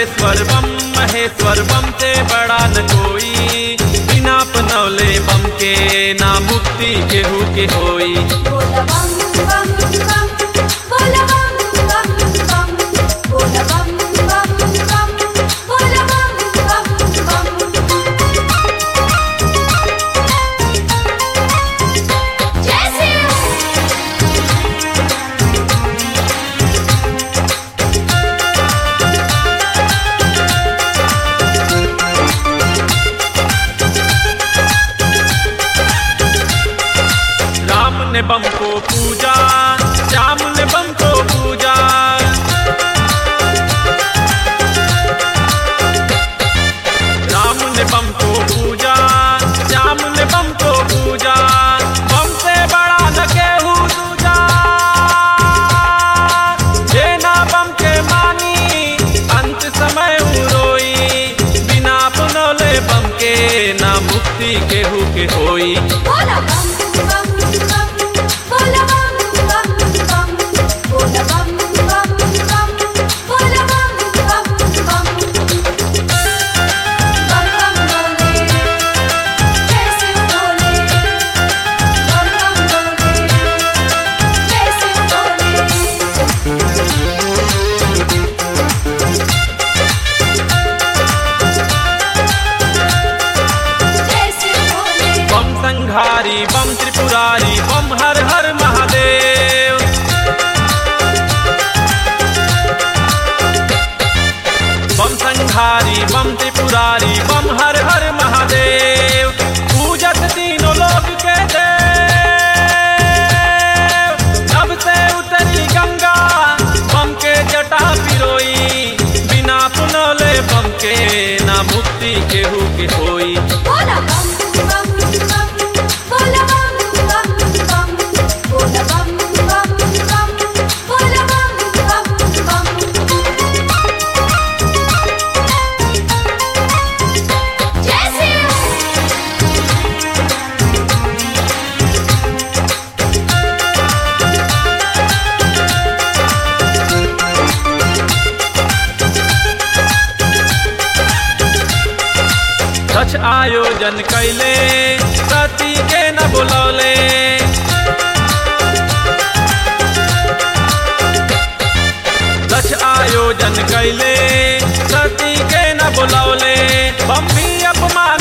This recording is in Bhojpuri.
सर्वेश्वर बम महेश्वर बम से बड़ा न कोई बिना अपनौले बम के ना मुक्ति केहू के होई बोला बम बम बम बोला बम बम बम बोला बम बम बम बोला बम बम बम जैसे राम ने बम को पूजा श्याम ने बम को पूजा राम ने बम को पूजा श्याम ने बम को पूजा बम से बड़ा न केहू दूजा जे ना बम के मानी अंत समय ऊ रोई बिना अपनौले बम के ना मुक्ति केहू के होई बोला बम बम बम बोला बम बम बम बोला बम बम बम बोला बम बम बम बम बम बोले जैसे बोले बम बम बोले जैसे बोले जैसे बोले बम संघारी बम त्रिपुरारी बम हर हर महादेव बम संघारी बम त्रिपुरारी बम हर हर महादेव पूजत तीनों लोग के देव जब से उतरी गंगा बम के जटा पिरोई बिना पुनौले बम के ना मुक्ति केहू के होई बोला बम बम बम बोला बम बम बम बोला बम बम बम बोला बम बम बम जैसे सच आयोजन कैले सती के न बुलौले सच आयोजन कैले सती के न बुलौले बम भी अपमान